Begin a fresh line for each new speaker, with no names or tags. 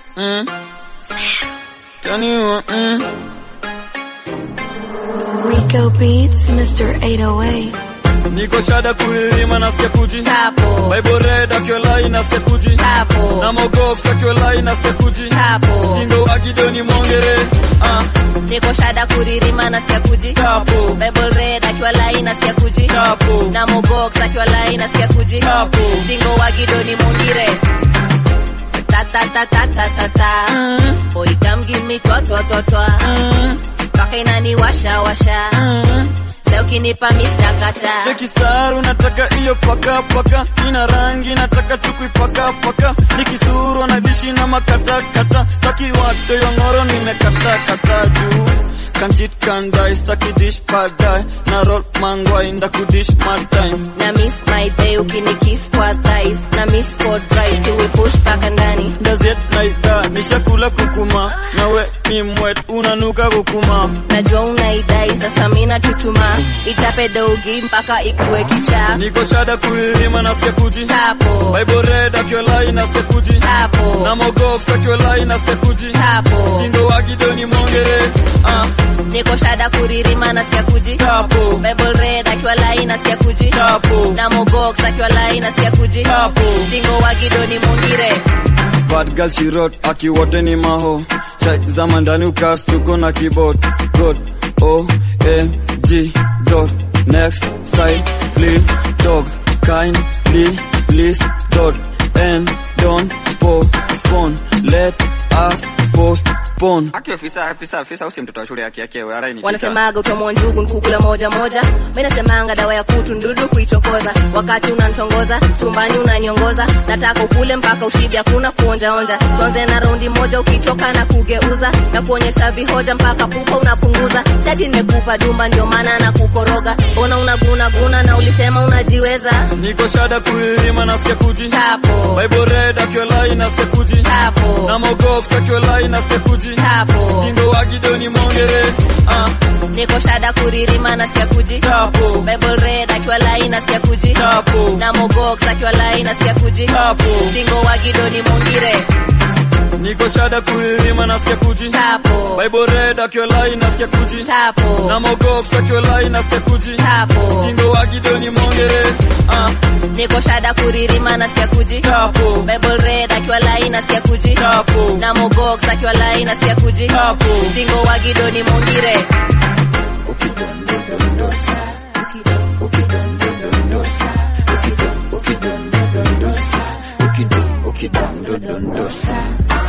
mm. Taniwa, mm.
Rico Beats, Mr. 808.
Niko shada kuirima nasikia kuji
Tapo,
Bible red akiwa lai nasikia kuji
tapo,
Na mogox akiwa lai nasikia kuji
tapo.
Stingo wagidoni mongere ah,
Niko shada kuririma nasikia kuji.
Tapo,
Bible red akiwa lai nasikia kuji.
tapo,
Na mogox akiwa lai nasikia kuji.
tapo
Singo wa gidoni mungire. Ta ta ta ta ta ta ta.
mm,
Boy come give me twa twa twa twa.
mm,
Paka inani washa washa.
mm.
Leo kinipa mista kata.
Cheki saru nataka iyo paka paka ina rangi nataka tukuipaka paka nikisuru na dishi na makata kata taki wate yongoro nimekata kata juu kanchit kandai staki dish padai na roll mangwai ndakudish mad time
Na miss my day ukinikiss kwa thighs. Na miss for dry si we push paka ndani.
gazet naida nishakula kukuma nawe ni mwet unanuka kukuma
Najua unaidai sasa mina tutuma. Ichape dogi mpaka ikue kichaa.
niko shada kuirima nasikia kuji
Tapo,
Bible red akiwa lai nasikia kuji na
tapo,
mogox akiwa lai nasikia kuji
tapo.
Stingo wagidoni mongere ah,
Niko shada kuririma nasikia kuji.
tapo
Bible red akiwa lai nasikia kuji.
tapo
Na mogox akiwa lai nasikia kuji.
tapo
Singo wa gidoni mungire.
bad girl she wrote akiwote ni maho chai zama ndani ukas tuko na keyboard god o n g dot next style please dog kindly please dot and don't postpone let us postpone
Aki ofisa afisa afisa usi mtoto wa shule yake yake arai ni
Wanasemaga utomwa njugu nkukula moja moja. Mimi nasemanga dawa ya kutu ndudu kuichokoza. Wakati unanitongoza, chumbani unanyongoza. Nataka ukule mpaka ushibe hakuna kuonja onja. Tuanze na raundi moja ukichoka na kugeuza. Na kuonyesha vihoja mpaka pupa unapunguza. Sati nimekupa dumba ndio maana na kukoroga. Mbona unaguna guna na ulisema unajiweza?
niko shada kuirima nasikia kuji
Tapo,
Bible red akiwa lai nasikia kuji
tapo,
na mogox akiwa lai nasikia kuji
tapo.
Stingo wagidoni mongere ah,
Niko shada kuririma nasikia kuji.
tapo
Bible red akiwa lai nasikia kuji.
tapo
Na mogox akiwa lai nasikia kuji.
tapo
Singo wa gidoni mungire.
niko shada kuirima nasikia kuji
Tapo,
Bible red akiwa lai nasikia kuji
tapo,
na mogox akiwa lai nasikia kuji
tapo.
Stingo wagidoni mongere ah,
Niko shada kuririma nasikia kuji.
tapo
Bible red akiwa lai nasikia kuji.
tapo
Na mogox akiwa lai nasikia kuji.
tapo
Singo wa gidoni mungire.
ukidondosa